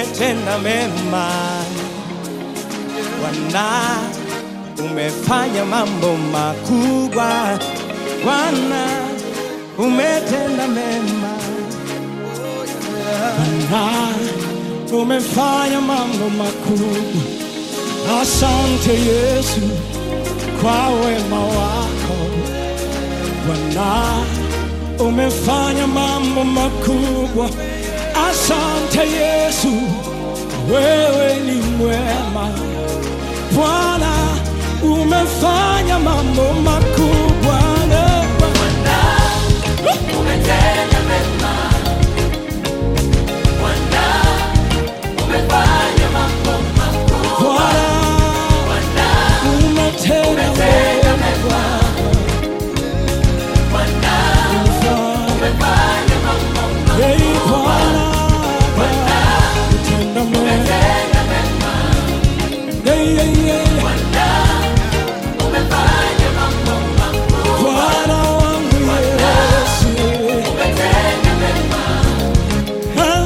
umetenda mema Bwana, umefanya mambo makubwa Bwana, umetenda mema Bwana, umefanya mambo makubwa. Asante Yesu kwa wema wako Bwana, umefanya mambo makubwa. Asante Yesu, wewe ni mwema Bwana, umefanya mambo makubwa. Umetenda mema. Bwana, umefanya mambo makubwa. Bwana, Bwana, umetenda umetenda mema. Bwana, umefanya mambo makubwa. Hey, Bwana, utenda mema. Umetenda mema. Yeah, yeah, yeah. Bwana, umefanya mambo makubwa. Bwana wangu Yesu. Umetenda mema. Ah,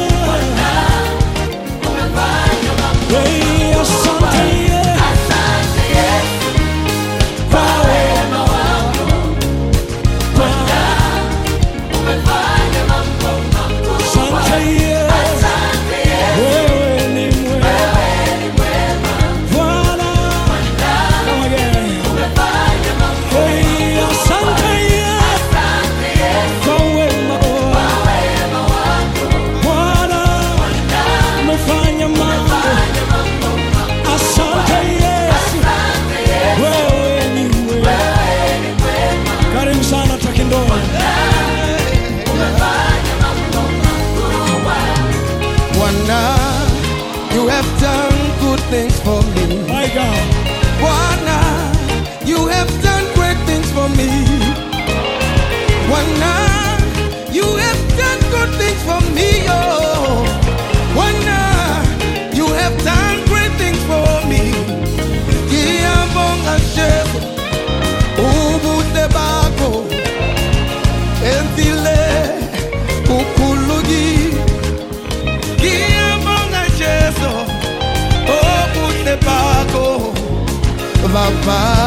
Umefanya mambo hey, asante Yesu. Asante Yesu Kwa wema wako. Bwana, umefanya mambo makubwa. asante Yesu. Asante Yesu, Wewe ni mwema. wewe ni mwema. Bwana. Come again. Umefanya mambo Hey, asante Yesu. Asante Yesu, Kwa wema wako. wema wako. Bwana, umefanya mambo. Fanya mambo makubwa. Asante Yesu. Asante Yesu, Wewe ni mwema. wewe ni mwema. Karibu sana takindoa. Umefanya mambo makubwa. Bwana, you have done good things for me. My God. Bwana, you have done great things for me. Bwana, you have done good things for me. Oh, Bwana, you have done great things for me. Ngiyabonga Jesu, ubuhle bakho enzile kukhuluki. Ngiyabonga Jesu, ubuhle bakho baba